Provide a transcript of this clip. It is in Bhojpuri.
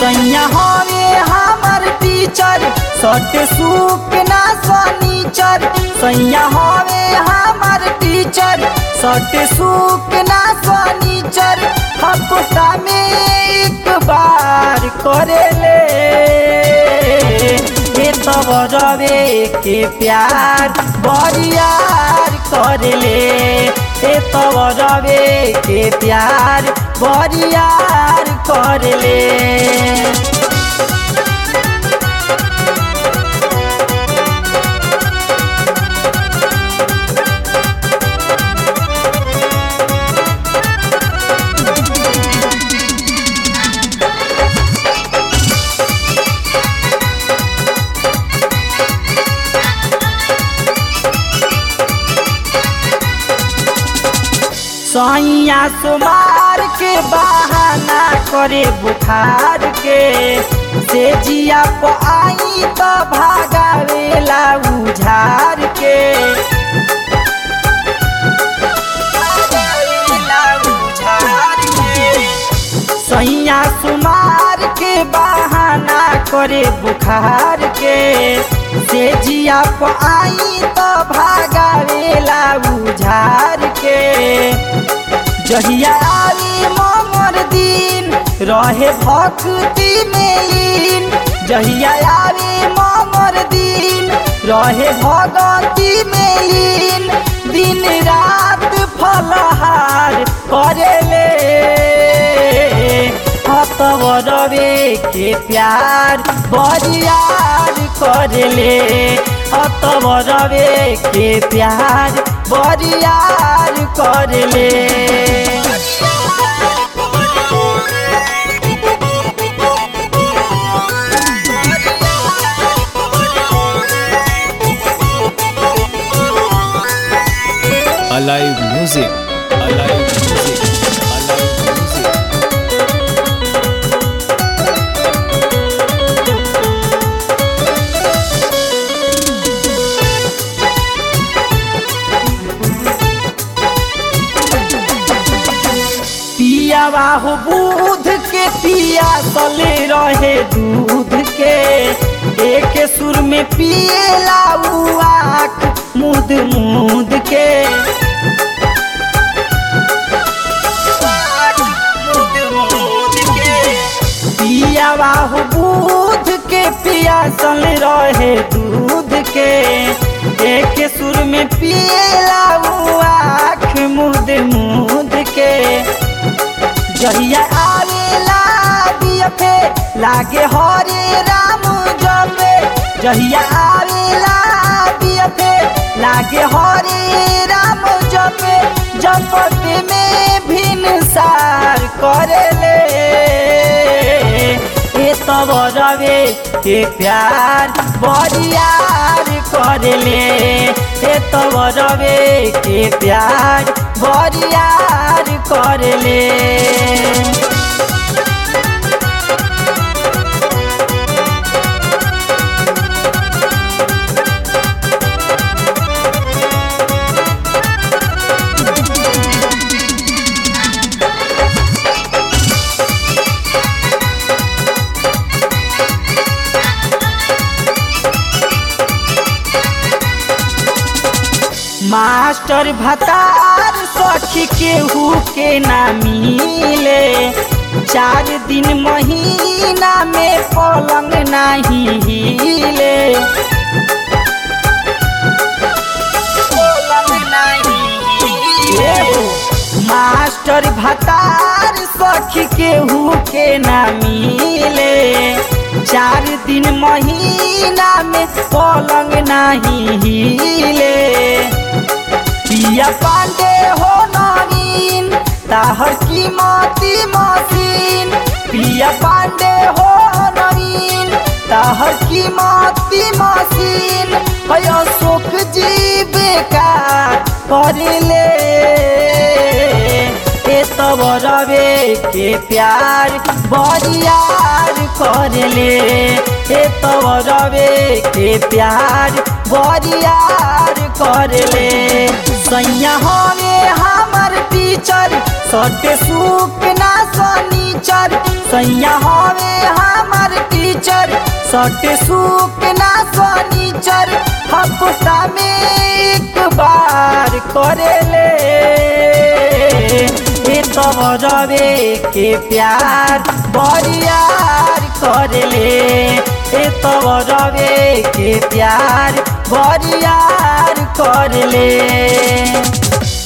सैया हवे हमर टीचर सट सूप ना सनीचर सैया हवे हमर टीचर सट सूप ना सनीचर हफ्ता में एक बार करेले हे तब रवे के प्यार बरियार करेले हे तब रवे के प्यार बरियार करेले सैया सुमार के बहाना करे बुखार के से जिया प आई तो भागावेला उझार के भागावेला उझार के सैया सुमार के बहाना करे बुखार के से जिया प आई तो भागावेला उझार के जहिया आवी मोमर दिन रहे भक्ति में लीन जहिया आवी मोमर दिन रहे भगति में लीन दिन रात फलहार करेले रवे के प्यार बरियार करेले अतव रवे के प्यार बरियार करेले Alive Music. Alive Music. Alive Music. पियावा हो दूध के पिया तले रहे दूध के एक सुर में पिएला उ आँख मुद मुद के पियावा हो दूध के पिया सल रहे दूध के एक सुर में पिएला उ आँख मुद मुद के जहिया आवेला दियफे लागे हरे राम जपे जहिया आवेला दियफे लागे हरे राम जपे जपते में भिन सार करेले ए तब रवे के प्यार बरियार करेले ए तब रवे के प्यार बरियार करेले मास्टर भतार सखी केहू के ना मिले चार दिन महीना में पलंग नहीं हिले पलंग नहीं हिले। मास्टर भतार सखी केहू के ना मिले चार दिन महीना में पलंग नहीं हिले पिया पांडे हो नवीन ताहर कीमती मशीन पिया पांडे हो नवीन ताहर कीमती मशीन है अशोक जी बेकार करले ए तब रवे के प्यार बरियार करले ए तब रवे के प्यार बरियार करले सैया हवे हमर टीचर सटे सुख ना सनीचर सैया हवे हम सट सुख ना शनिचर हफ्ता में एक बार करेले ए तब रवे के प्यार बरियार करेले ए तब रवे के प्यार बरियार करेले